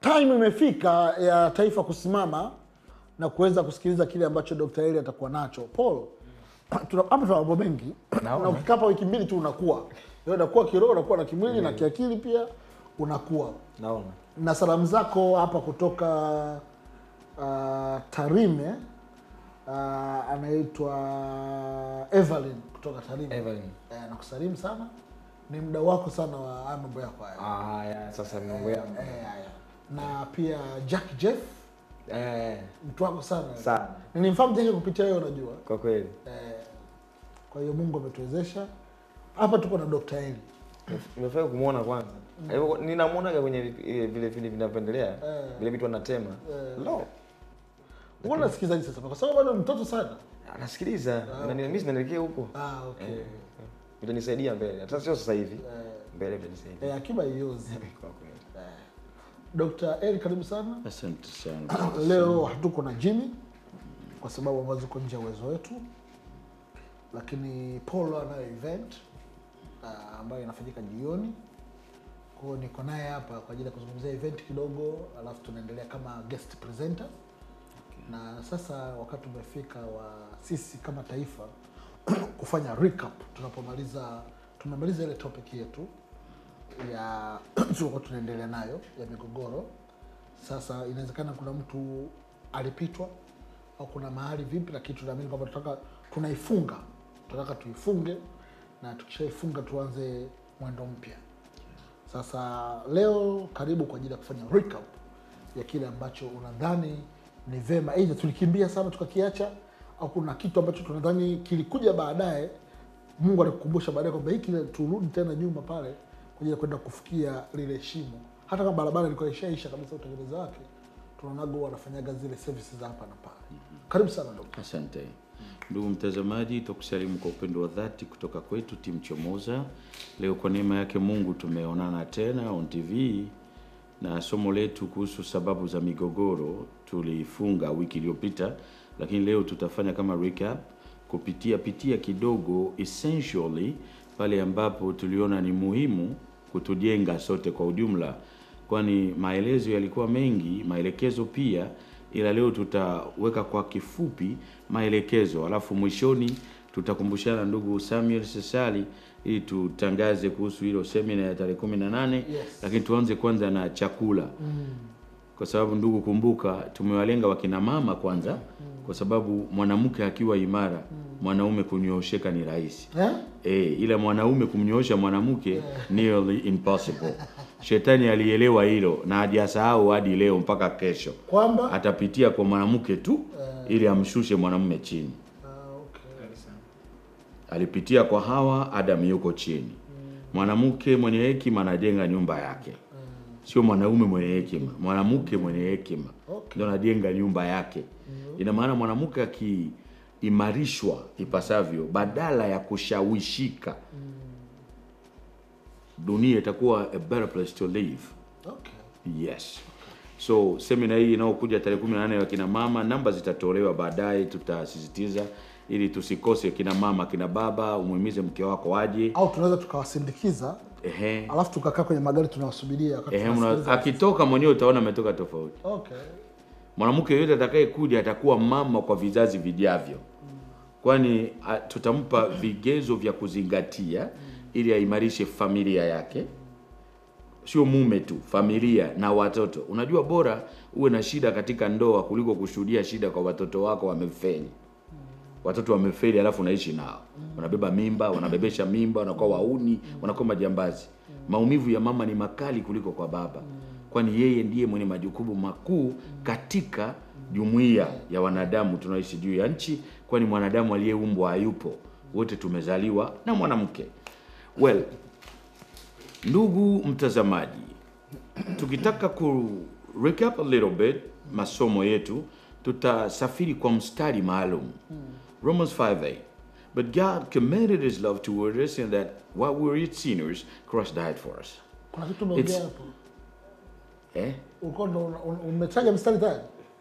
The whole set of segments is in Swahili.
time imefika ya taifa kusimama na kuweza kusikiliza kile ambacho Dr. Eli atakuwa nacho. Paul, tuna- hapa tuna mambo mengi Naona. na ukikaa hapa wiki mbili tu unakuwa Wewe unakuwa kiroho, unakuwa na kimwili na kiakili pia unakuwa naona na salamu zako hapa kutoka uh, Tarime uh, anaitwa Evelyn kutoka Tarime. Evelyn. Eh, nakusalimu sana, ni muda wako sana wa haya mambo yako haya ah, ya, sasa mambo yangu eh, haya na pia Jack Jeff eh, mtu wako sana sana nilimfahamu Jack kupitia wewe, unajua kwa kweli eh, kwa hiyo Mungu ametuwezesha hapa, tuko na Dr. Eli nimefurahi kumwona kwanza Hivyo ninamwonaga kwenye vi- vile vile vile vinavyoendelea Eh. vile vitu anatema Eh. lo Wewe unasikilizaje sasa, kwa sababu bado ni mtoto sana? anasikiliza na mimi sinaelekea huko Ah, okay. Eh, vitanisaidia mbele hata sio sasa hivi Eh, mbele vitanisaidia eh, akiba iozi. kwa kweli Dr. Eli karibu sana. Asante sana. Leo hatuko na Jimmy kwa sababu ambazo ziko nje ya uwezo wetu, lakini Paul anayo event uh, ambayo inafanyika jioni. Kwa hiyo niko naye hapa kwa ajili ya kuzungumzia event kidogo, alafu tunaendelea kama guest presenter na sasa wakati umefika wa sisi kama taifa kufanya recap tunapomaliza tumemaliza ile topic yetu ya tulikuwa tunaendelea nayo ya migogoro. Sasa inawezekana kuna mtu alipitwa au kuna mahali vipi, lakini tunaamini kwamba tunataka tunaifunga, tunataka tuifunge, na tukishaifunga tuanze mwendo mpya. Sasa leo karibu kwa ajili ya kufanya recap ya kile ambacho unadhani ni vema, aidha tulikimbia sana tukakiacha, au kuna kitu ambacho tunadhani kilikuja baadaye, Mungu alikukumbusha baadaye kwamba hiki turudi tena nyuma pale kwa ajili ya kwenda kufikia lile shimo, hata kama barabara ilikuwa ishaisha kabisa utengeneza wake, tunaonaga huwa wanafanyaga zile services za hapa na pale. Karibu sana dokta. Asante ndugu mtazamaji, tukusalimu kwa upendo wa dhati kutoka kwetu timu Chomoza. Leo kwa neema yake Mungu tumeonana tena on TV na somo letu kuhusu sababu za migogoro tulifunga wiki iliyopita, lakini leo tutafanya kama recap, kupitia pitia kidogo essentially pale ambapo tuliona ni muhimu kutujenga sote kwa ujumla, kwani maelezo yalikuwa mengi, maelekezo pia, ila leo tutaweka kwa kifupi maelekezo, alafu mwishoni tutakumbushana ndugu Samuel Sesali ili tutangaze kuhusu hilo semina ya tarehe kumi na nane Yes. lakini tuanze kwanza na chakula kwa sababu ndugu, kumbuka tumewalenga wakina mama kwanza, kwa sababu mwanamke akiwa imara mwanaume kunyoosheka ni rahisi Eh? e, ila mwanaume kumnyoosha mwanamke nearly impossible. Shetani alielewa hilo na hajasahau hadi leo mpaka kesho, Kwamba atapitia kwa mwanamke tu ili amshushe mwanamume chini. Ah, okay. Alipitia kwa Hawa, Adam yuko chini. Mwanamke mwenye hekima anajenga nyumba yake, sio mwanaume mwenye hekima. Mwanamke mwenye hekima Okay. ndio anajenga nyumba yake. Ina maana mwanamke akiimarishwa ipasavyo, badala ya kushawishika, dunia itakuwa a better place to live. Okay. Yes. So semina hii inayokuja tarehe 18 ya kina mama, namba zitatolewa baadaye, tutasisitiza ili tusikose kina mama, kina baba, umuhimize mke wako aje. Au tunaweza tukawasindikiza Ehe. alafu tukakaa kwenye magari tunawasubiria wakati Ehe, una, tunasikiliza. akitoka mwenyewe utaona ametoka tofauti. Okay. Mwanamke yoyote atakayekuja atakuwa mama kwa vizazi vijavyo, kwani a, tutampa vigezo vya kuzingatia ili aimarishe familia yake, sio mume tu, familia na watoto. Unajua, bora uwe na shida katika ndoa kuliko kushuhudia shida kwa watoto wako wamefeli. Watoto wamefeli, alafu unaishi nao, wanabeba mimba, wanabebesha mimba, wanakuwa wauni, wanakuwa majambazi. Maumivu ya mama ni makali kuliko kwa baba, kwani yeye ndiye mwenye majukumu makuu katika jumuiya ya wanadamu tunaishi juu ya nchi, kwani mwanadamu aliyeumbwa hayupo, wote tumezaliwa na mwanamke. Well, ndugu mtazamaji, tukitaka ku recap a little bit masomo yetu, tutasafiri kwa mstari maalum Romans 5:8 But God commended his love toward us in that while we were yet sinners, Christ died for us. Kuna kitu umeongea It's- hapo. Eh? Ulikuwa ndo una- una- umetaja mstari tayari?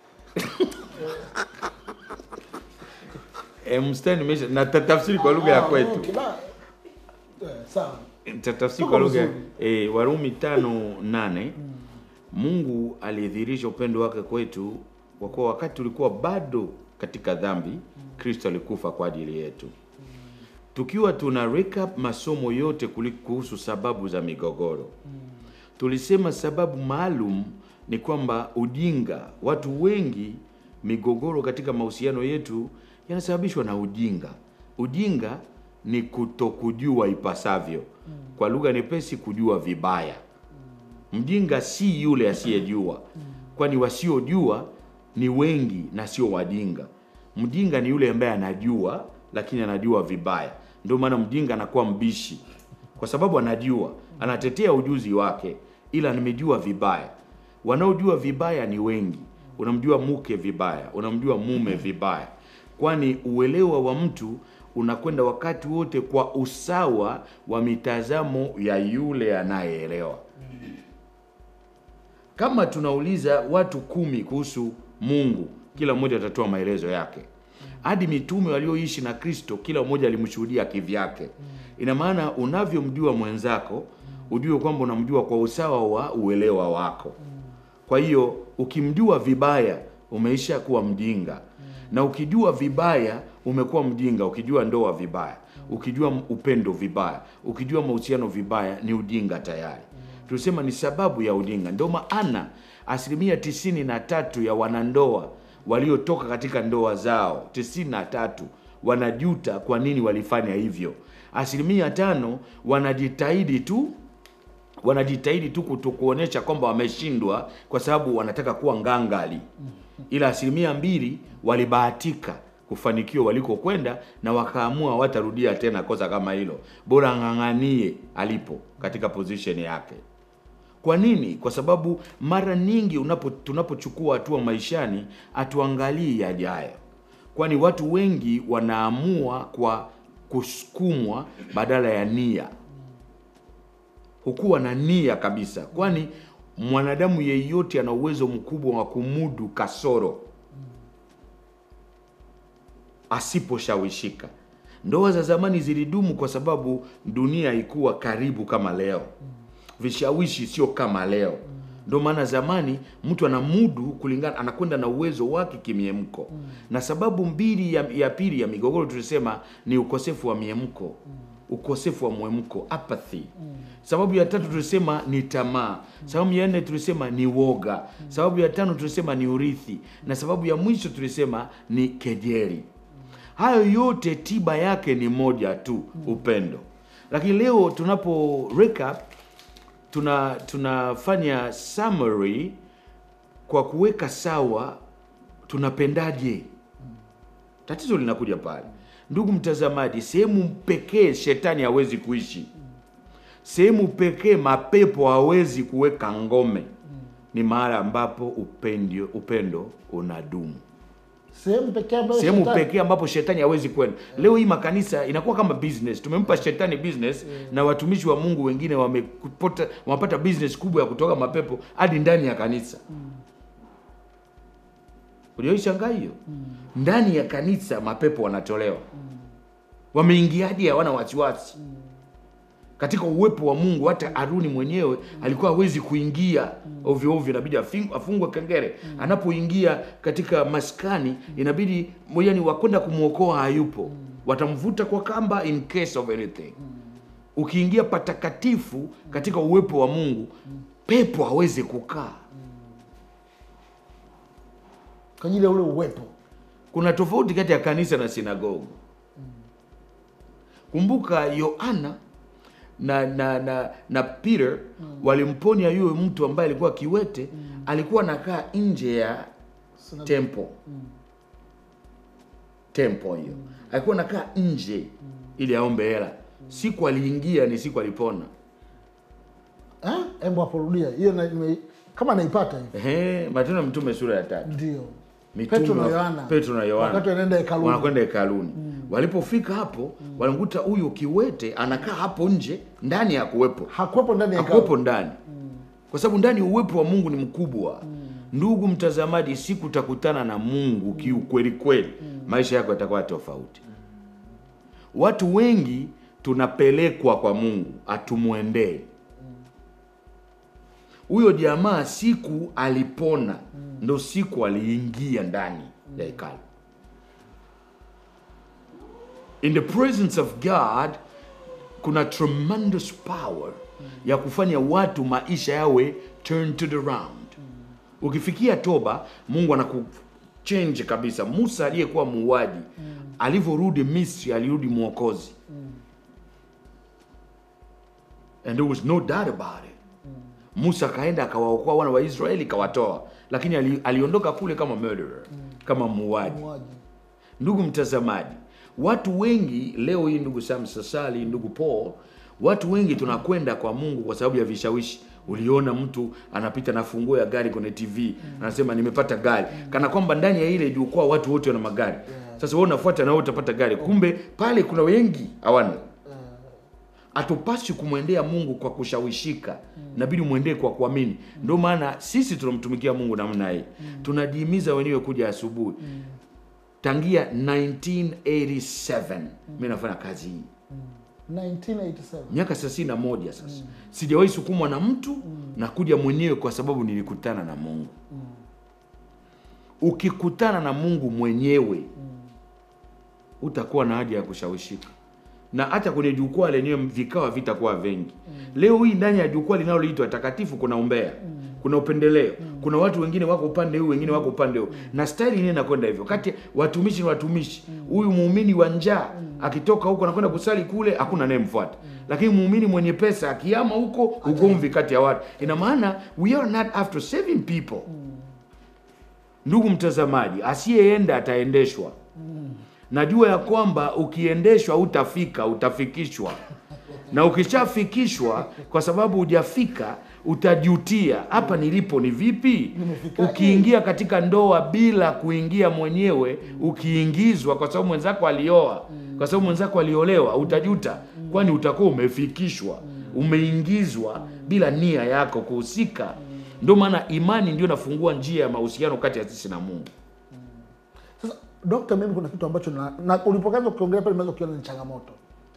E, mstari nimesha na tatafsiri kwa lugha ya Ah, kwetu. okay, ba- eh, Sawa. Tatafsiri Tuko kwa lugha vizuri. e, Warumi tano nane Mungu alidhihirisha upendo wake kwetu kwa kuwa wakati tulikuwa bado katika dhambi, Kristo alikufa kwa ajili yetu. Tukiwa tuna recap masomo yote kuli- kuhusu sababu za migogoro, tulisema sababu maalum ni kwamba ujinga. Watu wengi, migogoro katika mahusiano yetu yanasababishwa na ujinga. Ujinga ni kutokujua ipasavyo, kwa lugha nyepesi, kujua vibaya. Mjinga si yule asiyejua, kwani wasiojua ni wengi na sio wajinga. Mjinga ni yule ambaye anajua lakini anajua vibaya. Ndio maana mjinga anakuwa mbishi, kwa sababu anajua, anatetea ujuzi wake, ila nimejua vibaya. Wanaojua vibaya ni wengi. Unamjua mke vibaya, unamjua mume vibaya, kwani uelewa wa mtu unakwenda wakati wote kwa usawa wa mitazamo ya yule anayeelewa. Kama tunauliza watu kumi kuhusu Mungu, kila mmoja atatoa maelezo yake. Hadi mitume walioishi na Kristo, kila mmoja alimshuhudia kivyake. Ina maana unavyomjua mwenzako, ujue kwamba unamjua kwa usawa wa uelewa wako. Kwa hiyo ukimjua vibaya, umeisha kuwa mjinga, na ukijua vibaya, umekuwa mjinga. Ukijua ndoa vibaya, ukijua upendo vibaya, ukijua mahusiano vibaya, ni ujinga tayari. Tulisema ni sababu ya ujinga. Ndio maana asilimia tisini na tatu ya wanandoa waliotoka katika ndoa zao, tisini na tatu wanajuta kwa nini walifanya hivyo. Asilimia tano wanajitahidi tu wanajitahidi tu kutokuonyesha kwamba wameshindwa kwa sababu wanataka kuwa ngangali, ila asilimia mbili walibahatika kufanikiwa walikokwenda na wakaamua watarudia tena kosa kama hilo, bora ng'ang'anie alipo katika position yake. Kwa nini? Kwa sababu mara nyingi unapo tunapochukua hatua maishani hatuangalii yajayo, kwani watu wengi wanaamua kwa kusukumwa badala ya nia hukuwa na nia kabisa, kwani mwanadamu yeyote ana uwezo mkubwa wa kumudu kasoro asiposhawishika. Ndoa za zamani zilidumu kwa sababu dunia haikuwa karibu kama leo, vishawishi sio kama leo. Ndio maana zamani mtu anamudu kulingana, anakwenda na uwezo wake kimiemko. Na sababu mbili ya, ya pili ya migogoro tulisema ni ukosefu wa miemko ukosefu wa mwemko apathy. Sababu ya tatu tulisema ni tamaa. Sababu ya nne tulisema ni woga. Sababu ya tano tulisema ni urithi, na sababu ya mwisho tulisema ni kejeli. Hayo yote tiba yake ni moja tu, upendo. Lakini leo tunapo recap, tuna tunafanya summary kwa kuweka sawa tunapendaje. Tatizo linakuja pale Ndugu mtazamaji, sehemu pekee shetani hawezi kuishi, sehemu pekee mapepo hawezi kuweka ngome ni mahali ambapo upendo, upendo unadumu. Sehemu pekee ambayo Sehemu shetani- pekee ambapo shetani hawezi kwenda. Leo hii makanisa inakuwa kama business, tumempa shetani business na watumishi wa Mungu wengine wamepata wamepata business kubwa ya kutoka mapepo hadi ndani ya kanisa. Uliyoishangaa hiyo? Ndani ya kanisa mapepo wanatolewa. Wameingiaje? Hawana wasiwasi katika uwepo wa Mungu. Hata Haruni mwenyewe alikuwa hawezi kuingia ovyo ovyo, inabidi afing- afungwe kengele. Anapoingia katika maskani, inabidi yani wakwenda kumwokoa hayupo, watamvuta kwa kamba in case of anything. Ukiingia patakatifu katika uwepo wa Mungu, pepo hawezi kukaa. kwa ajili ya ule uwepo. Kuna tofauti kati ya kanisa na sinagogu. Kumbuka Yohana na na na, na Peter walimponya yule mtu ambaye alikuwa kiwete, alikuwa anakaa nje ya Sina- temple temple hiyo, alikuwa anakaa nje ili aombe hela. Siku aliingia ni siku alipona. Eh? Hebu aporudia hiyo na, nime- kama naipata hivi Ehe, Matendo ya Mtume sura ya tatu. ndio Mitume Petro na wa- Yohana Petro na Yohana wakati wanaenda hekaluni. wanakwenda hekaluni. Walipofika hapo, walimkuta huyu kiwete anakaa hapo nje, ndani ya kuwepo hakuwepo ndani ya hakuwepo hekalu. ndani, kwa sababu ndani uwepo wa Mungu ni mkubwa. Ndugu mtazamaji, siku utakutana na Mungu kiukweli kweli, maisha yako yatakuwa tofauti. Watu wengi tunapelekwa kwa Mungu atumwendee. huyo jamaa siku alipona ndo siku aliingia ndani ya hekalu in the presence of god kuna tremendous power ya kufanya watu maisha yawe turn to the round ukifikia toba mungu anakuchange kabisa musa aliyekuwa muuaji alivyorudi misri alirudi mwokozi and there was no doubt about it musa akaenda akawaokoa wana wa israeli kawatoa lakini ali, aliondoka kule kama murderer kama muuaji Muuaji. ndugu mtazamaji watu wengi leo hii ndugu sam sasali ndugu paul watu wengi tunakwenda kwa mungu kwa sababu ya vishawishi uliona mtu anapita na funguo ya gari kwenye tv anasema nimepata gari kana kwamba ndani ya ile jukwaa watu wote wana magari sasa wewe unafuata na wewe utapata gari kumbe pale kuna wengi hawana hatupaswi kumwendea mungu kwa kushawishika nabidi mwendee kwa kuamini ndio maana sisi tunamtumikia mungu namna hii tunajihimiza wenyewe kuja asubuhi tangia 1987 mi nafanya kazi hii 1987 miaka thelathini na moja sasa sijawahi sukumwa na mtu na kuja mwenyewe kwa sababu nilikutana na mungu ukikutana na mungu mwenyewe utakuwa na haja ya kushawishika na hata kwenye jukwaa lenyewe vikawa vitakuwa vingi leo hii ndani ya jukwaa linaloitwa takatifu kuna umbea kuna upendeleo kuna watu wengine wako upande huu wengine wako upande huu na staili yenyewe inakwenda hivyo kati watumishi ni watumishi huyu muumini wa njaa akitoka huko anakwenda kusali kule hakuna anayemfuata lakini muumini mwenye pesa akiama huko ugomvi kati ya watu ina maana we are not after saving people ndugu mtazamaji asiyeenda ataendeshwa najua ya kwamba ukiendeshwa utafika utafikishwa na ukishafikishwa kwa sababu hujafika utajutia hapa nilipo ni vipi Nimefikaje? ukiingia katika ndoa bila kuingia mwenyewe ukiingizwa kwa sababu mwenzako alioa kwa sababu mwenzako aliolewa utajuta kwani utakuwa umefikishwa umeingizwa bila nia yako kuhusika ndio maana imani ndio nafungua njia ya mahusiano kati ya sisi na mungu Sasa dokta, mimi kuna kitu ambacho na, na ulipokaanza ukiongelea pale nimeweza kukiona ni changamoto.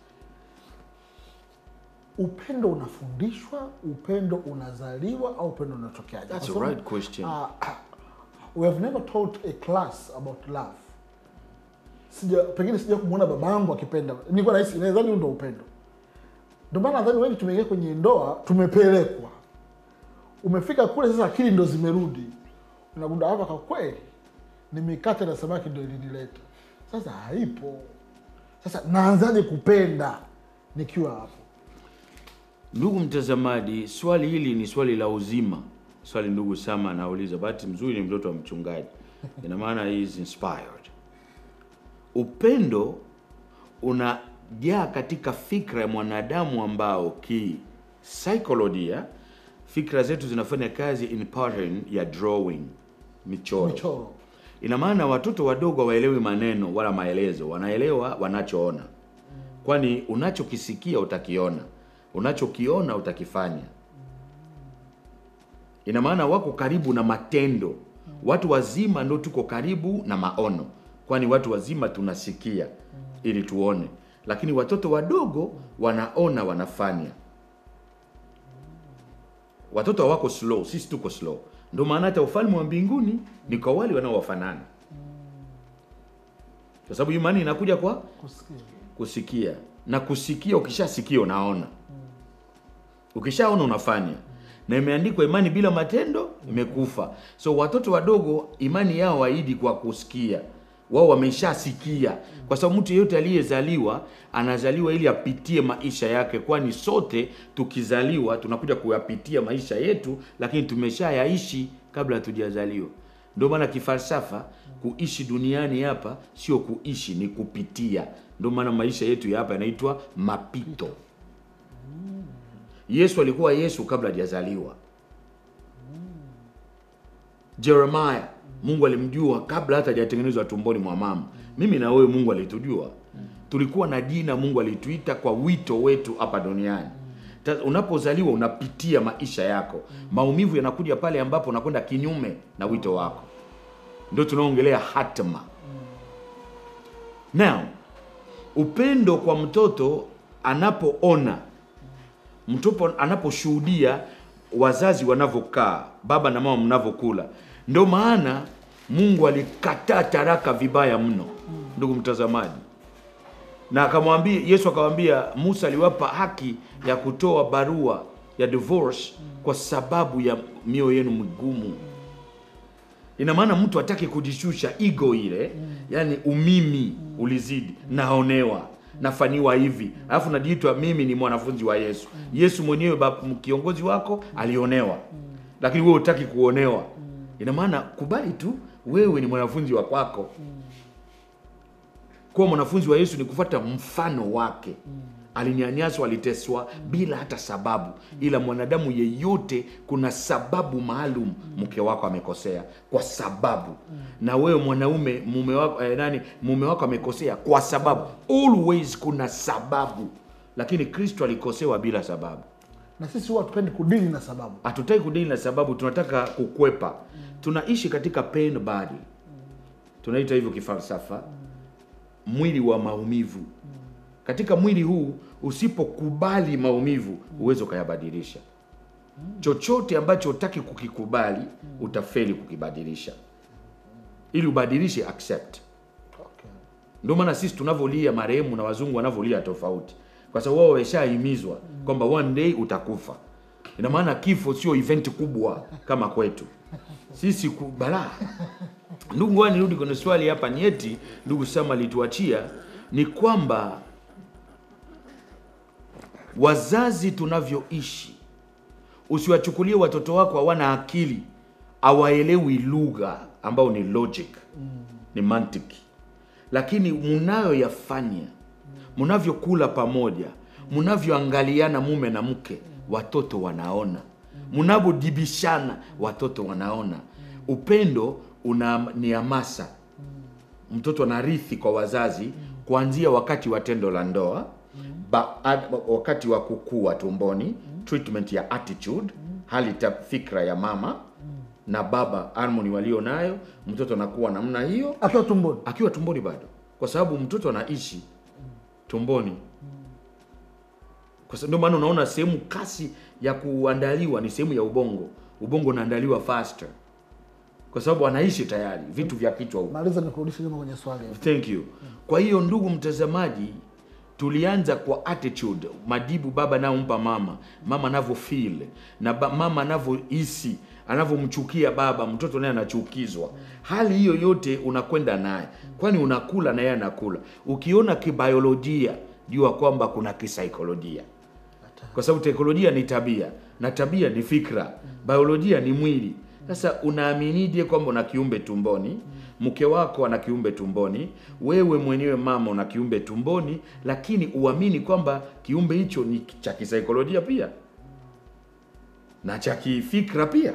Upendo unafundishwa, upendo unazaliwa au upendo unatokeaje? That's Kwa a sababu, right question. ah, we have never taught a class about love. Sija pengine sija kumwona babangu akipenda, nilikuwa nahisi nadhani huo ndio upendo. Ndio maana nadhani wengi tumeingia kwenye ndoa tumepelekwa, umefika kule sasa, akili ndo zimerudi, unagundua hapa kwa kweli ni mikate na samaki ndo ilinileta. Sasa haipo. Sasa naanzaje kupenda nikiwa hapo? Ndugu mtazamaji, swali hili ni swali la uzima. Swali ndugu Sama anauliza, bahati mzuri ni mtoto wa mchungaji, ina maana he is inspired. Upendo unajaa katika fikra ya mwanadamu ambao kisaikolojia fikra zetu zinafanya kazi in pattern ya drawing, michoro. Michoro. Ina maana watoto wadogo hawaelewi maneno wala maelezo, wanaelewa wanachoona, kwani unachokisikia utakiona, unachokiona utakifanya. Ina maana wako karibu na matendo. Watu wazima ndo tuko karibu na maono, kwani watu wazima tunasikia ili tuone, lakini watoto wadogo wanaona, wanafanya. Watoto hawako slow, sisi tuko slow. Ndio maana hata ufalme wa mbinguni ni kwa wale wanaowafanana, kwa sababu imani inakuja kwa Kusikia. kusikia, na kusikia, ukishasikia unaona, ukishaona unafanya, na imeandikwa imani bila matendo imekufa. So watoto wadogo imani yao haidi kwa kusikia, wao wameshasikia, kwa sababu mtu yeyote aliyezaliwa anazaliwa ili apitie maisha yake, kwani sote tukizaliwa tunakuja kuyapitia maisha yetu, lakini tumeshayaishi kabla hatujazaliwa. Ndio maana kifalsafa kuishi duniani hapa sio kuishi, ni kupitia. Ndio maana maisha yetu ya hapa yanaitwa mapito. Yesu alikuwa Yesu kabla hajazaliwa. Jeremiah Mungu alimjua kabla hata hajatengenezwa tumboni mwa mama. Mimi na wewe Mungu alitujua, tulikuwa na jina Mungu alituita kwa wito wetu hapa duniani. Ta- Unapozaliwa unapitia maisha yako, maumivu yanakuja pale ambapo unakwenda kinyume na wito wako, ndio tunaongelea hatima. Now, upendo kwa mtoto anapoona mtoto anaposhuhudia wazazi wanavyokaa, baba na mama mnavyokula. Ndio maana Mungu alikataa taraka vibaya mno, ndugu mtazamaji, na akamwambia Yesu akamwambia Musa aliwapa haki ya kutoa barua ya divorce kwa sababu ya mioyo yenu migumu. Ina maana mtu hataki kujishusha, ego ile, yani umimi ulizidi, naonewa nafanyiwa hivi, alafu najiitwa mimi ni mwanafunzi wa Yesu. Yesu mwenyewe bab- kiongozi wako alionewa, lakini wewe hutaki kuonewa. Ina maana kubali tu, wewe ni mwanafunzi wa kwako. Kuwa mwanafunzi wa Yesu ni kufuata mfano wake. Alinyanyaswa, aliteswa bila hata sababu, ila mwanadamu yeyote, kuna sababu maalum. Mke wako amekosea kwa sababu, na wewe mwanaume, mume wako eh, nani, mume wako amekosea kwa sababu. Always kuna sababu, lakini Kristo alikosewa bila sababu. na sisi huwa tupendi kudili na sababu Hatutaki kudili na sababu, tunataka kukwepa. Tunaishi katika pain body, tunaita hivyo kifalsafa, mwili wa maumivu. Katika mwili huu usipokubali maumivu, huwezi ukayabadilisha. Chochote ambacho hutaki kukikubali, utafeli kukibadilisha. Ili ubadilishe, accept. okay. Ndio maana sisi tunavyolia marehemu na wazungu wanavyolia tofauti, kwa sababu wao wameshahimizwa kwamba one day utakufa. Ina maana kifo sio event kubwa kama kwetu sisi ku- balaa. Ndugu, ngoja nirudi kwenye swali hapa nyeti, ndugu Sama alituachia ni kwamba wazazi tunavyoishi, usiwachukulie watoto wako hawana akili, hawaelewi lugha ambao ni logic, ni mantiki lakini mnayoyafanya, mnavyokula pamoja, mnavyoangaliana mume na mke, watoto wanaona, mnavyodibishana, watoto wanaona. Upendo una ni hamasa, mtoto anarithi kwa wazazi kuanzia wakati wa tendo la ndoa ba, ad, wakati wa kukua tumboni, treatment ya attitude, hali ta fikra ya mama na baba, harmony walio nayo, mtoto anakuwa namna hiyo akiwa tumboni akiwa tumboni bado, kwa sababu mtoto anaishi tumboni. Kwa sababu ndio maana unaona sehemu kasi ya kuandaliwa ni sehemu ya ubongo. Ubongo unaandaliwa faster kwa sababu anaishi tayari vitu vya kichwa huko. maliza nikurudishe nyuma kwenye swali Thank you. Kwa hiyo ndugu mtazamaji, tulianza kwa attitude, majibu baba anayompa mama, mama anavyo feel na ba, mama anavyohisi, anavyomchukia baba, mtoto naye anachukizwa. Hali hiyo yote unakwenda naye, kwani unakula na yeye anakula. Ukiona kibiolojia, jua kwamba kuna kisaikolojia kwa sababu teknolojia ni tabia na tabia ni fikra, biolojia ni mwili. Sasa unaaminije kwamba una kiumbe tumboni, mke wako ana kiumbe tumboni, wewe mwenyewe mama una kiumbe tumboni, lakini uamini kwamba kiumbe hicho ni cha kisaikolojia pia na cha kifikra pia.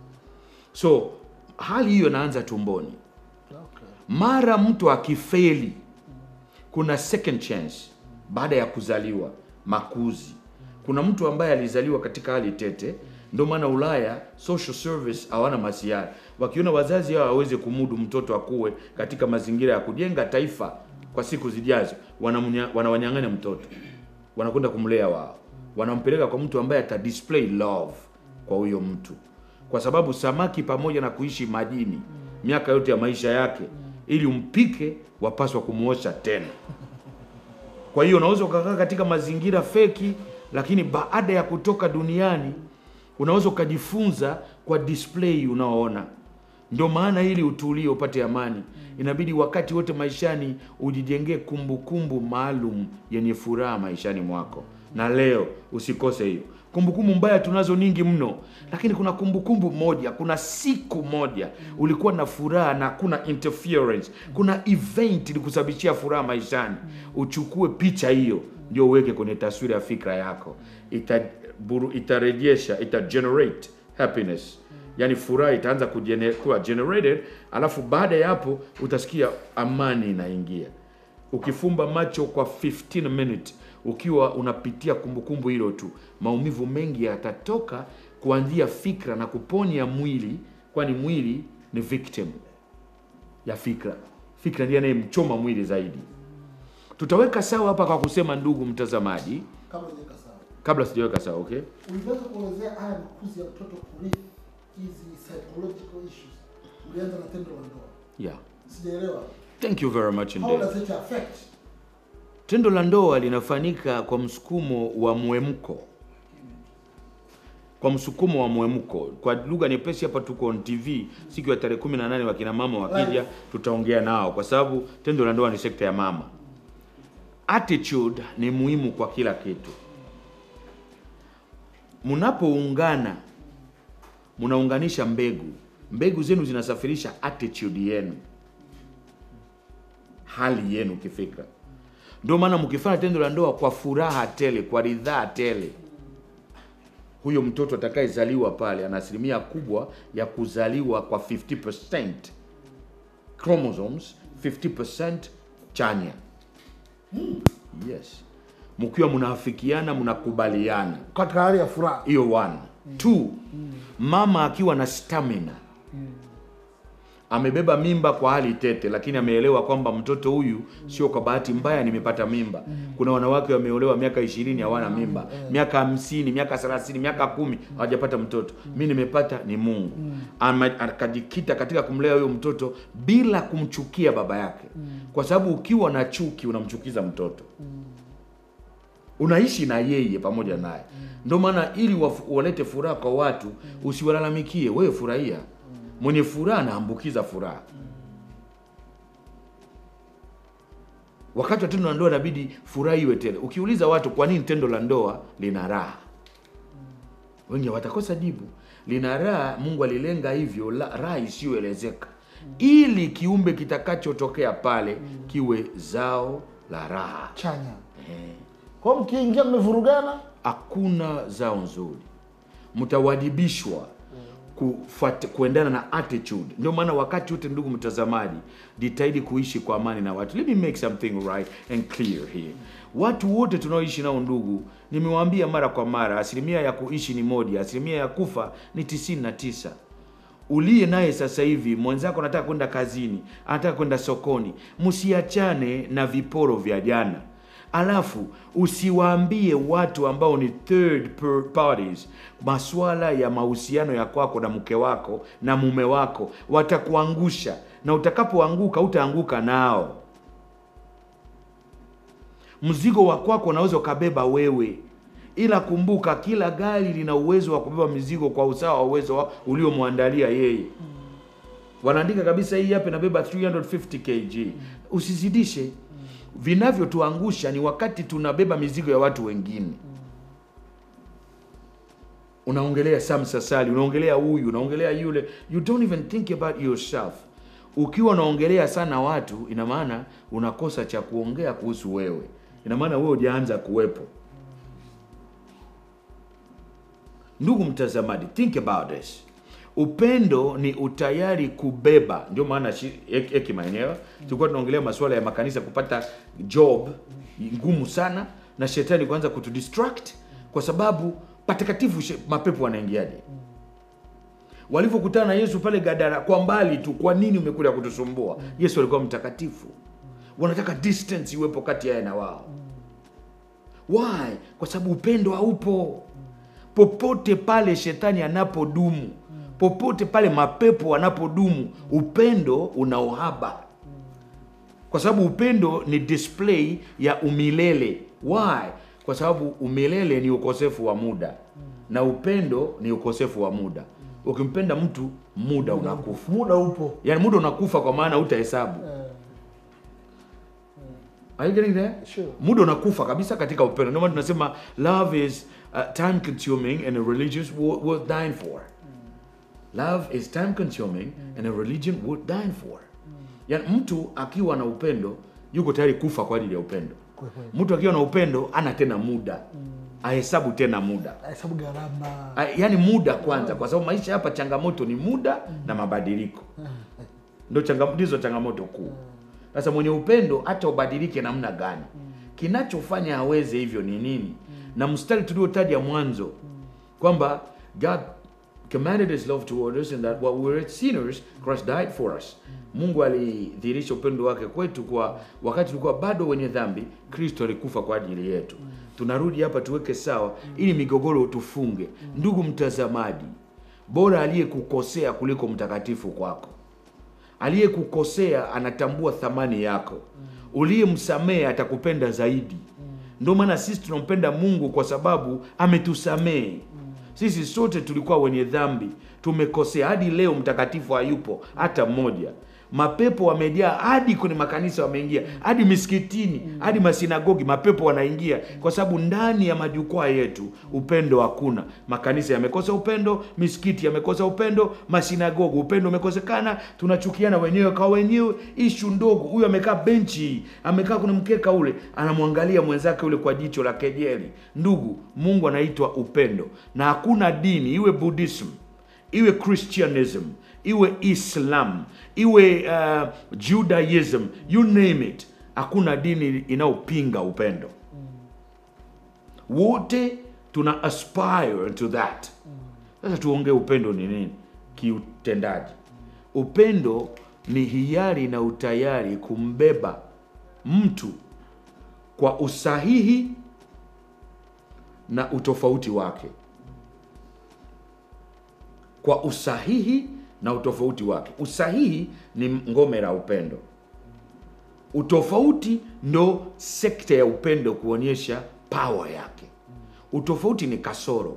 So hali hiyo inaanza tumboni. okay. Mara mtu akifeli, kuna second chance baada ya kuzaliwa, makuzi. Kuna mtu ambaye alizaliwa katika hali tete, ndio maana Ulaya social service hawana masiara. Wakiona wazazi hao hawawezi kumudu mtoto akuwe katika mazingira ya kujenga taifa kwa siku zijazo, wanamunya- wanawanyang'anya mtoto, wanakwenda kumlea wao, wanampeleka kwa mtu ambaye ata display love kwa huyo mtu, kwa sababu samaki pamoja na kuishi majini miaka yote ya maisha yake, ili umpike, wapaswa kumuosha tena. Kwa hiyo unaweza ukakaa katika mazingira feki, lakini baada ya kutoka duniani unaweza ukajifunza kwa display unaoona. Ndio maana ili utulie, upate amani, inabidi wakati wote maishani ujijengee kumbukumbu maalum yenye furaha maishani mwako, na leo usikose hiyo kumbukumbu. Mbaya tunazo nyingi mno, lakini kuna kumbukumbu moja, kuna siku moja ulikuwa na furaha na kuna interference, kuna event ilikusababishia furaha maishani. Uchukue picha hiyo, ndio uweke kwenye taswira ya fikra yako, ita buru, itarejesha ita generate happiness yaani furaha itaanza kujene- kuwa generated alafu baada ya hapo utasikia amani inaingia ukifumba macho kwa 15 minutes ukiwa unapitia kumbukumbu hilo tu maumivu mengi yatatoka kuanzia fikra na kuponya mwili kwani mwili ni victim ya fikra fikra ndiye anayemchoma mwili zaidi tutaweka sawa hapa kwa kusema ndugu mtazamaji kama ijeka sawa kabla sijaweka sawa okay Uliweza kuelezea haya makuzi ya mtoto kurithi hizi psychological issues. Ulianza na tendo la ndoa. yeah Sijaelewa. thank you very much How indeed does it affect? tendo la ndoa linafanyika kwa msukumo wa mwemko kwa msukumo wa mwemko kwa lugha nyepesi hapa tuko on tv siku ya tarehe 18 wakina mama wakija tutaongea nao kwa sababu tendo la ndoa ni sekta ya mama attitude ni muhimu kwa kila kitu mnapoungana mnaunganisha mbegu mbegu zenu zinasafirisha attitude yenu hali yenu kifikra ndio maana mkifanya tendo la ndoa kwa furaha tele kwa ridhaa tele huyo mtoto atakayezaliwa pale ana asilimia kubwa ya kuzaliwa kwa 50% chromosomes 50% chanya yes mkiwa mnaafikiana mnakubaliana Katika hali ya furaha. hiyo one two mama akiwa na stamina amebeba mimba kwa hali tete lakini ameelewa kwamba mtoto huyu sio kwa bahati mbaya nimepata mimba kuna wanawake wameolewa miaka ishirini hawana mimba miaka hamsini miaka thelathini miaka kumi hawajapata mtoto mi nimepata ni mungu Ama- akajikita katika kumlea huyo mtoto bila kumchukia baba yake kwa sababu ukiwa na chuki unamchukiza mtoto unaishi na yeye pamoja naye ndio maana ili wafu- walete furaha kwa watu usiwalalamikie wewe furahia mwenye furaha anaambukiza furaha wakati wa tendo la ndoa inabidi furaha iwe tele ukiuliza watu kwa nini tendo la ndoa lina raha wengi watakosa jibu lina raha mungu alilenga hivyo la- raha isiyoelezeka ili kiumbe kitakachotokea pale kiwe zao la raha Chanya. Kwa hiyo mkiingia mmevurugana, hakuna zao nzuri mtawadibishwa kufuat, kuendana na attitude ndio maana wakati wote ndugu mtazamaji jitahidi kuishi kwa amani na watu let me make something right and clear here watu wote tunaoishi nao ndugu nimewaambia mara kwa mara asilimia ya kuishi ni moja asilimia ya kufa ni tisini na tisa uliye naye sasa hivi mwenzako anataka kwenda kazini anataka kwenda sokoni msiachane na viporo vya jana alafu usiwaambie watu ambao ni third per- parties maswala ya mahusiano ya kwako na mke wako na mume wako watakuangusha na utakapoanguka utaanguka nao mzigo wa kwako unaweza ukabeba wewe ila kumbuka kila gari lina uwezo wa kubeba mizigo kwa usawa wa uwezo wa- uliomwandalia yeye wanaandika kabisa hii hapa inabeba 350 kg usizidishe vinavyotuangusha ni wakati tunabeba mizigo ya watu wengine unaongelea Sam Sasali, unaongelea huyu, unaongelea yule, you don't even think about yourself. Ukiwa unaongelea sana watu, ina maana unakosa cha kuongea kuhusu wewe, ina maana wewe hujaanza kuwepo. Ndugu mtazamaji, think about this. Upendo ni utayari kubeba, ndio maana shi- hek- hekima yenyewe. Tulikuwa tunaongelea masuala ya makanisa kupata job ngumu sana, na shetani kuanza kutudistract kwa sababu patakatifu she- mapepo wanaingiaje? Walivyokutana na Yesu pale Gadara, kwa mbali tu, kwa nini umekuja kutusumbua? Yesu alikuwa mtakatifu, wanataka distance iwepo kati yake na wao. Why? Kwa sababu upendo haupo popote pale shetani anapodumu, popote pale mapepo wanapodumu, upendo una uhaba, kwa sababu upendo ni display ya umilele. Why? Kwa sababu umilele ni ukosefu wa muda na upendo ni ukosefu wa muda. Ukimpenda mtu, muda unakufa, muda upo. yaani muda unakufa, kwa maana utahesabu. Eh, Are you getting there? Sure. Muda unakufa kabisa katika upendo. Ndio maana tunasema love is uh, time consuming and a religious worth, worth dying for. Love is time consuming and a religion worth dying for. Yaani mtu akiwa na upendo yuko tayari kufa kwa ajili ya upendo. kwa kweli. Mtu akiwa na upendo ana tena muda. Ahesabu tena muda. Hesabu gharama. A- Yaani muda kwanza kwa sababu maisha hapa changamoto ni muda na mabadiliko. Ndio changamoto ndizo changamoto kuu. Sasa mwenye upendo hata ubadilike namna gani, kinachofanya aweze hivyo ni nini? Na mstari tuliotaja mwanzo kwamba God commanded his love toward us and that while we were sinners Christ died for us. Mungu alidhihirisha upendo wake kwetu kwa wakati tulikuwa bado wenye dhambi, Kristo alikufa kwa ajili yetu. Tunarudi hapa tuweke sawa ili migogoro tufunge. Ndugu mtazamaji, bora aliyekukosea kuliko mtakatifu kwako. Aliyekukosea anatambua thamani yako, uliyemsamehe atakupenda zaidi. Ndio maana sisi tunampenda Mungu kwa sababu ametusamehe. Sisi sote tulikuwa wenye dhambi, tumekosea. Hadi leo mtakatifu hayupo hata mmoja. Mapepo wamejaa hadi kwenye makanisa, wameingia hadi misikitini, hadi masinagogi, mapepo wanaingia kwa sababu ndani ya majukwaa yetu upendo hakuna. Makanisa yamekosa upendo, misikiti yamekosa upendo, masinagogi upendo umekosekana, tunachukiana wenyewe kwa wenyewe. Ishu ndogo, huyu amekaa benchi, amekaa kwenye mkeka ule, anamwangalia mwenzake ule kwa jicho la kejeli. Ndugu, Mungu anaitwa upendo, na hakuna dini iwe Buddhism iwe Christianism iwe Islam iwe uh, Judaism you name it, hakuna dini inayopinga upendo. Wote tuna aspire to that. Sasa tuongee upendo ni nini kiutendaji. Upendo ni hiari na utayari kumbeba mtu kwa usahihi na utofauti wake kwa usahihi na utofauti wake. Usahihi ni ngome la upendo, utofauti ndo sekta ya upendo kuonyesha power yake. Utofauti ni kasoro,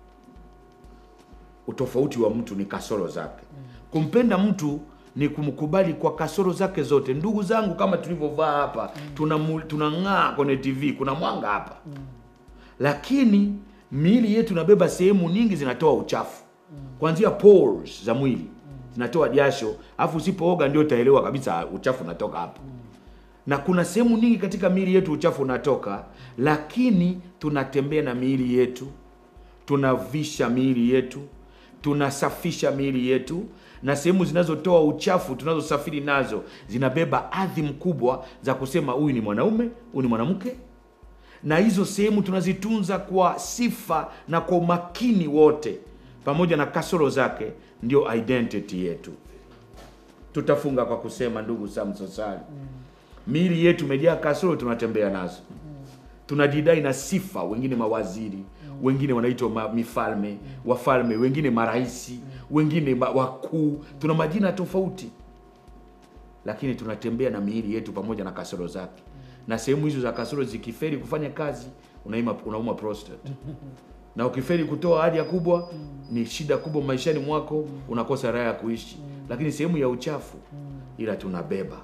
utofauti wa mtu ni kasoro zake. Kumpenda mtu ni kumkubali kwa kasoro zake zote. Ndugu zangu, kama tulivyovaa hapa, tunamu- tunang'aa kwenye TV, kuna mwanga hapa, lakini miili yetu inabeba sehemu nyingi zinatoa uchafu kuanzia pores za mwili zinatoa jasho, alafu usipooga ndio utaelewa kabisa uchafu unatoka hapo. Na kuna sehemu nyingi katika miili yetu uchafu unatoka, lakini tunatembea na miili yetu, tunavisha miili yetu, tunasafisha miili yetu, na sehemu zinazotoa uchafu tunazosafiri nazo zinabeba adhimu kubwa za kusema huyu ni mwanaume, huyu ni mwanamke, na hizo sehemu tunazitunza kwa sifa na kwa umakini wote, pamoja na kasoro zake, ndio identity yetu. Tutafunga kwa kusema, ndugu Samsosali, miili yetu imejaa kasoro, tunatembea nazo, tunajidai na sifa, wengine mawaziri, wengine wanaitwa ma- mifalme, wafalme, wengine maraisi, wengine ma- wakuu, tuna majina tofauti lakini tunatembea na miili yetu pamoja na kasoro zake, na sehemu hizo za kasoro zikiferi kufanya kazi, unaima, unauma prostate na ukiferi kutoa haja kubwa, ni shida kubwa maishani mwako, unakosa raha ya kuishi. Lakini sehemu ya uchafu, ila tunabeba.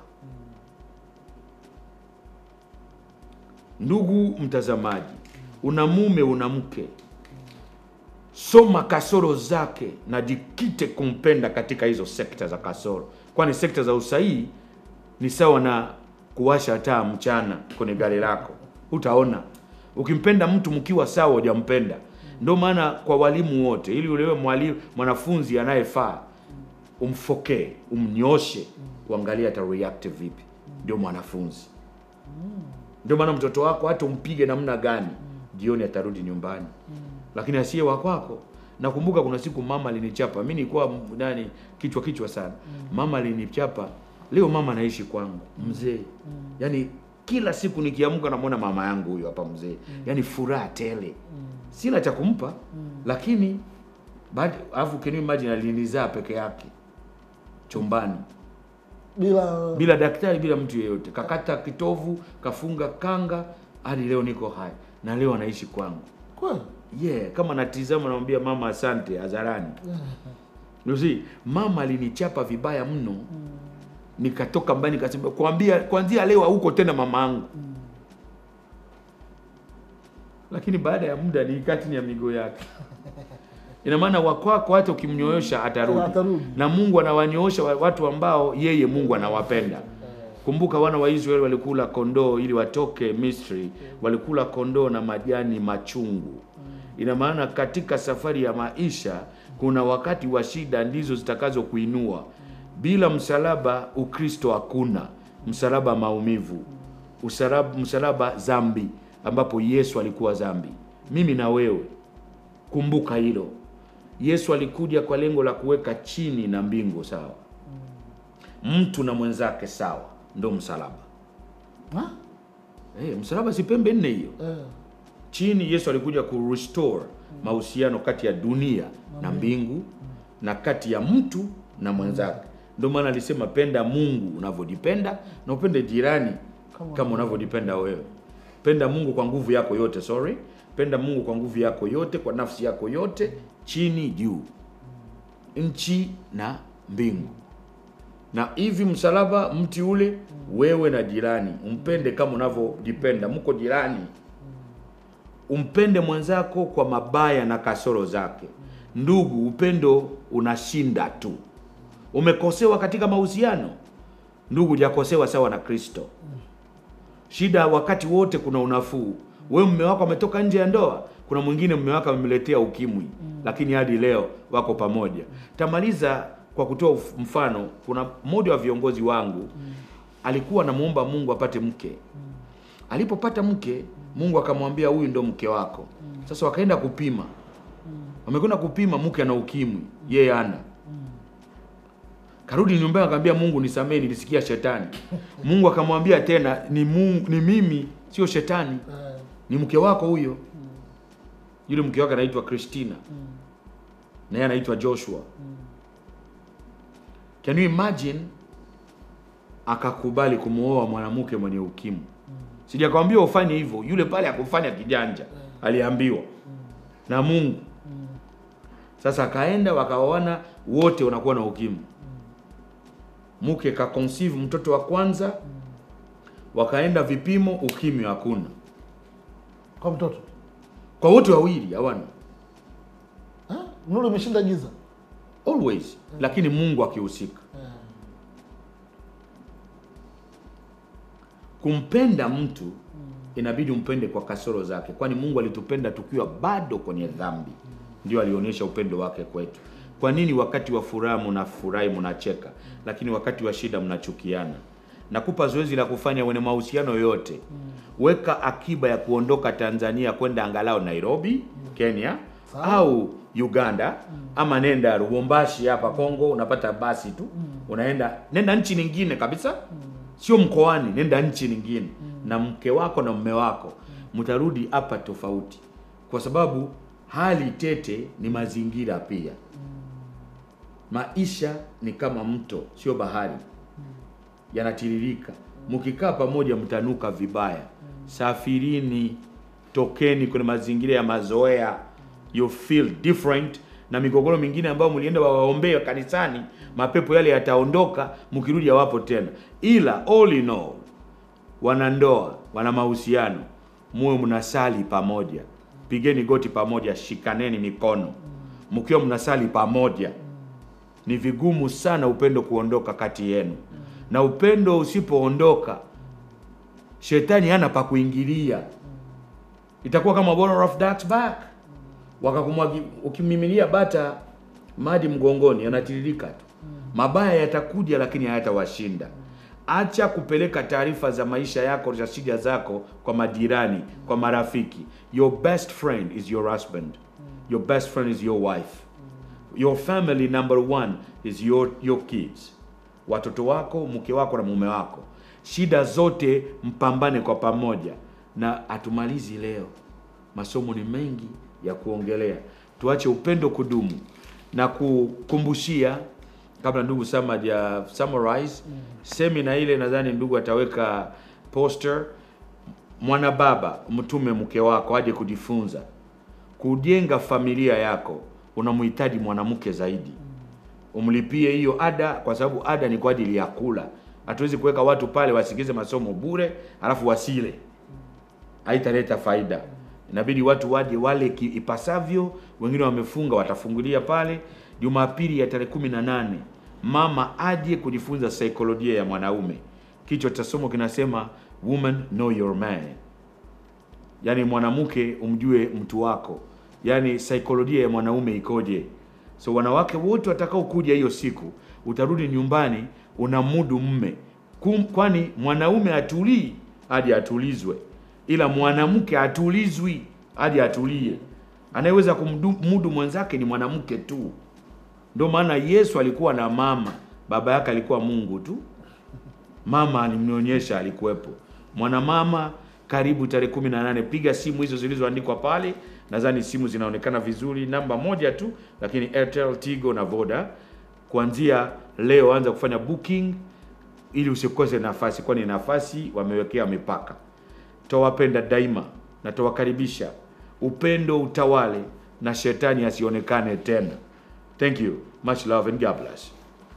Ndugu mtazamaji, una mume, una mke, soma kasoro zake na jikite kumpenda katika hizo sekta za kasoro, kwani sekta za usahihi ni sawa na kuwasha taa mchana kwenye gari lako, utaona. Ukimpenda mtu mkiwa sawa, hujampenda. Ndio maana kwa walimu wote, ili ulewe mwalimu mwanafunzi anayefaa, umfokee, umnyoshe, uangalie ata react vipi, ndio mwanafunzi. Ndio maana mtoto wako hata umpige namna gani, jioni atarudi nyumbani lakini asiye wa kwako. Nakumbuka kuna siku mama alinichapa mi, nilikuwa m- nani kichwa kichwa sana. Mama alinichapa. Leo mama anaishi kwangu, mzee. Yani kila siku nikiamka namwona mama yangu huyo hapa mzee, yani furaha tele. Sina cha kumpa, lakini baada alafu can you imagine alinizaa peke yake chumbani bila bila daktari, bila mtu yeyote, kakata kitovu, kafunga kanga, hadi leo niko hai na leo anaishi kwangu. kweli Yeah, kama natizama namwambia mama asante hadharani. You see, mama alinichapa vibaya mno. Nikatoka mbali nikasema kuambia kuanzia leo huko tena mama yangu. Lakini baada ya muda nilikaa chini ya miguu yake. Ina maana wakwako hata ukimnyoosha atarudi. Atarudi. Na Mungu anawanyoosha wa- watu ambao yeye Mungu anawapenda. Kumbuka wana wa Israeli walikula kondoo ili watoke Misri, walikula kondoo na majani machungu. Ina maana katika safari ya maisha kuna wakati wa shida ndizo zitakazo kuinua. Bila msalaba Ukristo hakuna. Msalaba maumivu, msalaba, msalaba dhambi, ambapo Yesu alikuwa dhambi. Mimi na wewe, kumbuka hilo. Yesu alikuja kwa lengo la kuweka chini na mbingu sawa, mtu na mwenzake sawa, ndo msalaba. Ha? Eh, msalaba si pembe nne hiyo Eh, chini yesu alikuja ku restore mahusiano kati ya dunia na mbingu na kati ya mtu na mwenzake ndio maana alisema penda mungu unavyojipenda na upende jirani Kama kama unavyojipenda wewe penda mungu kwa nguvu yako yote sorry penda mungu kwa nguvu yako yote kwa nafsi yako yote chini juu nchi na mbingu na hivi msalaba mti ule wewe na jirani umpende kama unavyojipenda mko jirani umpende mwenzako kwa mabaya na kasoro zake ndugu upendo unashinda tu umekosewa katika mahusiano ndugu hujakosewa sawa na kristo shida wakati wote kuna unafuu wewe mume wako ametoka nje ya ndoa kuna mwingine mume wako amemletea ukimwi lakini hadi leo wako pamoja tamaliza kwa kutoa uf- mfano kuna mmoja wa viongozi wangu alikuwa anamuomba mungu apate mke alipopata mke mungu akamwambia huyu ndo mke wako sasa wakaenda kupima wamekwenda kupima mke ana ukimwi yeye ana karudi nyumbani akamwambia mungu nisamee nilisikia shetani mungu akamwambia tena ni, mungu, ni mimi sio shetani eh, ni mke wako huyo yule mke wake anaitwa christina na yeye anaitwa joshua can you imagine akakubali kumwoa mwanamke mwenye ukimwi sijakwambia ufanye hivyo yule pale akufanya kijanja aliambiwa na mungu sasa akaenda wakaoana wote wanakuwa na ukimwi mke kaconceive mtoto wa kwanza wakaenda vipimo ukimwi hakuna kwa mtoto kwa wote wawili hawana Ha? nuru imeshinda giza always lakini mungu akihusika Eh, kumpenda mtu inabidi umpende kwa kasoro zake kwani mungu alitupenda tukiwa bado kwenye dhambi ndio alionyesha upendo wake kwetu kwa nini wakati wa furaha mnafurahi mnacheka lakini wakati wa shida mnachukiana nakupa zoezi la kufanya wenye mahusiano yoyote weka akiba ya kuondoka tanzania kwenda angalau nairobi kenya Sawa. au uganda ama nenda lubumbashi hapa kongo unapata basi tu unaenda nenda nchi nyingine kabisa sio mkoani nenda nchi nyingine na mke wako na mume wako mtarudi hapa tofauti kwa sababu hali tete ni mazingira pia maisha ni kama mto sio bahari yanatiririka mkikaa pamoja mtanuka vibaya safirini tokeni kwenye mazingira ya mazoea you feel different na migogoro mingine ambayo mlienda wawaombee kanisani mapepo yale yataondoka mkirudi hawapo tena ila all in all wanandoa wana mahusiano muwe mnasali pamoja pigeni goti pamoja shikaneni mikono mkiwa mnasali pamoja ni vigumu sana upendo kuondoka kati yenu na upendo usipoondoka shetani hana pa kuingilia itakuwa kama bottle of Dark's back wakakumwagi ukimiminia bata maji mgongoni yanatiririka tu mabaya yatakuja lakini hayatawashinda acha kupeleka taarifa za maisha yako za shida zako kwa majirani kwa marafiki your best friend is your husband your best friend is your wife your family number one is your, your kids watoto wako mke wako na mume wako shida zote mpambane kwa pamoja na hatumalizi leo masomo ni mengi ya kuongelea tuache upendo kudumu na kukumbushia kabla ndugu sama ja summarize semina ile nadhani ndugu ataweka poster mwana baba mtume mke wako aje kujifunza kujenga familia yako unamhitaji mwanamke zaidi umlipie hiyo ada kwa sababu ada ni kwa ajili ya kula hatuwezi kuweka watu pale wasikize masomo bure alafu wasile haitaleta faida inabidi watu waje wale ki- ipasavyo wengine wamefunga watafungulia pale jumapili ya tarehe kumi na nane mama aje kujifunza saikolojia ya mwanaume kichwa cha somo kinasema woman know your man yaani mwanamke umjue mtu wako yaani saikolojia ya mwanaume ikoje so wanawake wote watakaokuja hiyo siku utarudi nyumbani unamudu mme Kum- kwani mwanaume atulii hadi atulizwe ila mwanamke atulizwi hadi atulie Anayeweza kumudu mwenzake ni mwanamke tu. Ndio maana Yesu alikuwa na mama, baba yake alikuwa Mungu tu. Mama alimnyonyesha, alikuwepo. Mwanamama karibu tarehe kumi na nane. Piga simu hizo zilizoandikwa pale, nadhani simu zinaonekana vizuri, namba moja tu, lakini Airtel, Tigo na Voda. Kuanzia leo anza kufanya booking ili usikose nafasi, kwani nafasi wamewekea mipaka. Tawapenda daima na tawakaribisha, upendo utawale na shetani asionekane tena. Thank you, much love and God bless.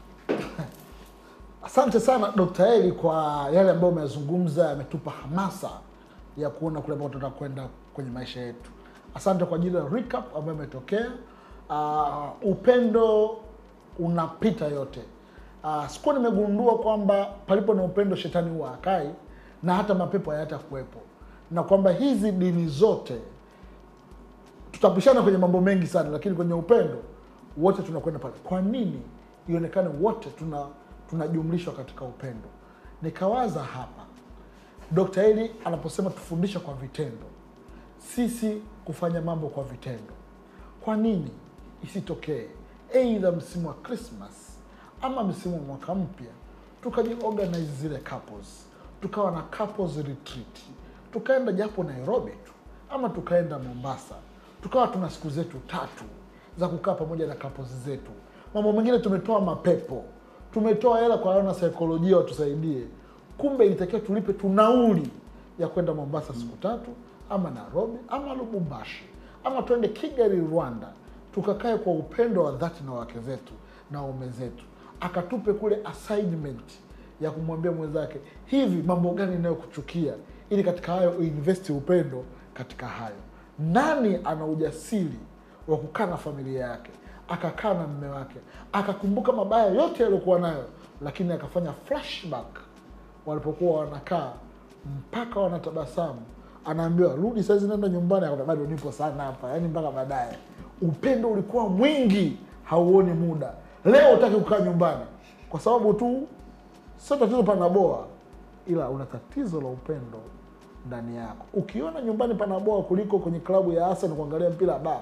Asante sana Dr. Eli kwa yale ambayo umezungumza, yametupa hamasa ya kuona kule ambao tunataka kwenda kwenye maisha yetu. Asante kwa ajili ya recap ambayo imetokea. Uh, upendo unapita yote. Uh, sikuwa nimegundua kwamba palipo na upendo shetani huwa akai na hata mapepo hayata kuwepo, na kwamba hizi dini zote tutapishana kwenye mambo mengi sana, lakini kwenye upendo wote tunakwenda pale. Kwa nini ionekane wote tuna tunajumlishwa katika upendo? Nikawaza hapa Dr. Eli anaposema tufundishe kwa vitendo, sisi kufanya mambo kwa vitendo. Kwa nini isitokee aidha msimu wa Christmas ama msimu wa mwaka mpya tukajiorganize zile couples, tukawa na couples retreat, tukaenda japo Nairobi tu ama tukaenda Mombasa, tukawa tuna siku zetu tatu za kukaa pamoja na couples zetu. Mambo mengine tumetoa mapepo, tumetoa hela kwa wana saikolojia watusaidie, kumbe ilitakiwa tulipe tu nauli ya kwenda Mombasa siku tatu ama Nairobi ama Lubumbashi ama tuende Kigali Rwanda, tukakae kwa upendo wa dhati na wake zetu na waume zetu, akatupe kule assignment ya kumwambia mwenzake hivi mambo gani inayokuchukia, ili katika hayo uinvest upendo katika hayo. Nani ana ujasiri wa kukaa na familia yake, akakaa na mme wake, akakumbuka mabaya yote yaliyokuwa nayo, lakini akafanya flashback walipokuwa wanakaa mpaka wanatabasamu, anaambiwa rudi saizi, nenda nyumbani. Akaona bado nipo sana hapa, yaani mpaka baadaye. Upendo ulikuwa mwingi, hauoni muda. Leo utaki kukaa nyumbani kwa sababu tu sio tatizo panaboa, ila una tatizo la upendo ndani yako. Ukiona nyumbani panaboa kuliko kwenye klabu ya Arsenal kuangalia mpira ba,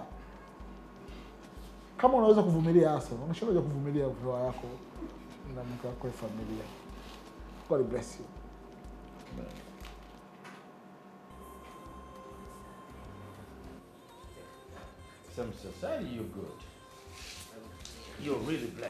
kama unaweza kuvumilia Arsenal, unashindaje kuvumilia ndoa yako na mke wako ya familia? God bless you. Some society, you're good. You're really blessed.